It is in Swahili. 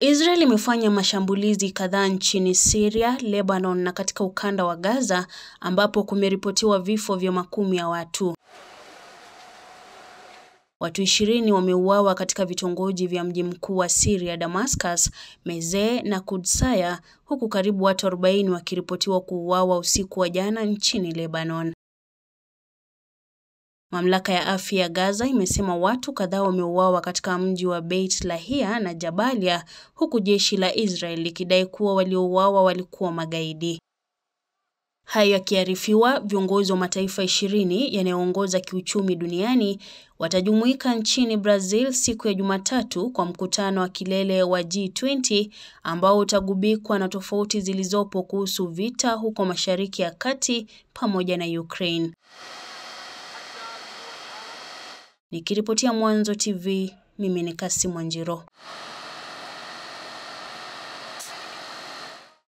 Israel imefanya mashambulizi kadhaa nchini Syria, Lebanon na katika ukanda wa Gaza ambapo kumeripotiwa vifo vya makumi ya watu. Watu ishirini wameuawa katika vitongoji vya mji mkuu wa Syria, Damascus, Mezeh na Kudsaya, huku karibu watu 40 wakiripotiwa kuuawa usiku wa jana nchini Lebanon. Mamlaka ya afya ya Gaza imesema watu kadhaa wameuawa katika mji wa Beit Lahia na Jabalia, huku jeshi la Israel likidai kuwa waliouawa walikuwa magaidi. Hayo yakiarifiwa, viongozi wa mataifa ishirini yanayoongoza kiuchumi duniani watajumuika nchini Brazil siku ya Jumatatu kwa mkutano wa kilele wa G20 ambao utagubikwa na tofauti zilizopo kuhusu vita huko Mashariki ya Kati pamoja na Ukraine. Nikiripotia Mwanzo TV, mimi ni Kasi Mwanjiro.